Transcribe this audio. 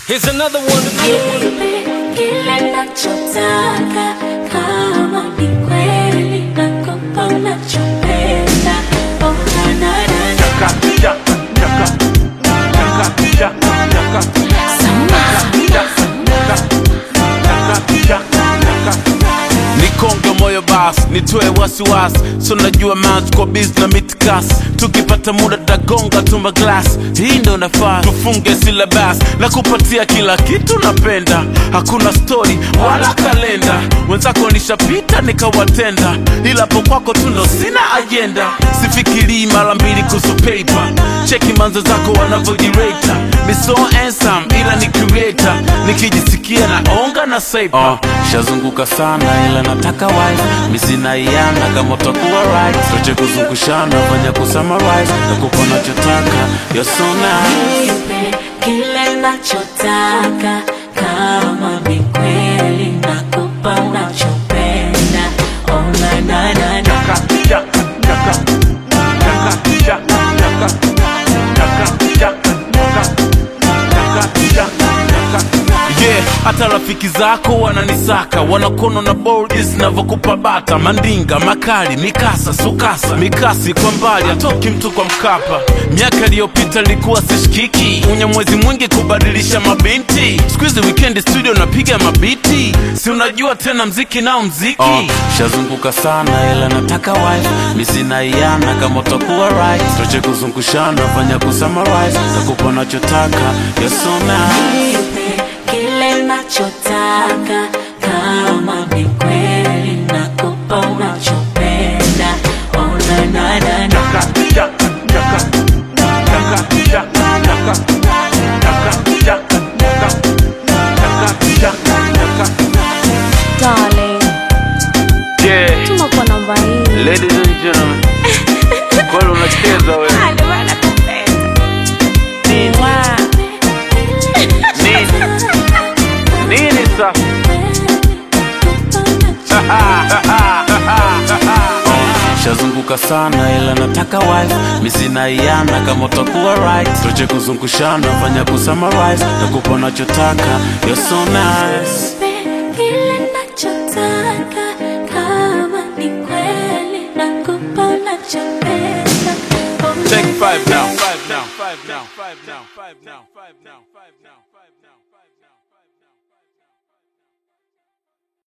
Here's another one. Nipe kile nachotaka, kama ni kweli nakupa unachopenda. Oh, na, na, na, na. nikonge moyo bas nitoe wasiwasi so najua mount kwa biz na mitkas tukipata muda tagonga tumba glass hii ndo nafaa tufunge silabas na kupatia kila kitu napenda hakuna story wala kalenda wenzako nishapita nikawatenda ila po kwako tundo sina ajenda sifikirii mara mbili kuhusu paper cheki manzo zako wanavyojireta miso handsome ila ni creator nikijisikia naonga na saipa uh, shazunguka sana ila nataka wife misinaiana kama utakuwa right soche kuzungushana fanya kusummarize na kupa nachotaka you're so nice Nipe kile nachotaka, kama ni kweli nakupa unachopenda. Oh, na, na, na, na. yeah hata rafiki zako wananisaka wanakono na bodi zinavyokupa bata mandinga makali mikasa sukasa mikasi kwa mbali atoki mtu kwa mkapa miaka iliyopita nilikuwa sishikiki unya mwezi mwingi kubadilisha mabinti skuizi wikendi studio napiga mabiti si unajua tena mziki nao mziki oh, shazunguka sana ila nataka wife misinaiana kama utakuwa right toche kuzungushana fanya kusummarize nakupa nachotaka you're so nice Nipe kile nachotaka, kama ni kweli nakupa unachopenda. Oh, na, na, na, na. Darling, yeah. tuma kwa namba hii. Ladies and gentlemen, kwani unacheza wewe? Nini? Nini? Nini sasa? shazunguka sana ila nataka wife misinaiana kama utakuwa right toche kuzungushana fanya kusummarize na kupa nachotaka you're so nice Kile nachotaka, kama ni kweli nakupa unachopenda. Oh, Take five now. Five now. Five now. Five now. Five now. Five now. Five now.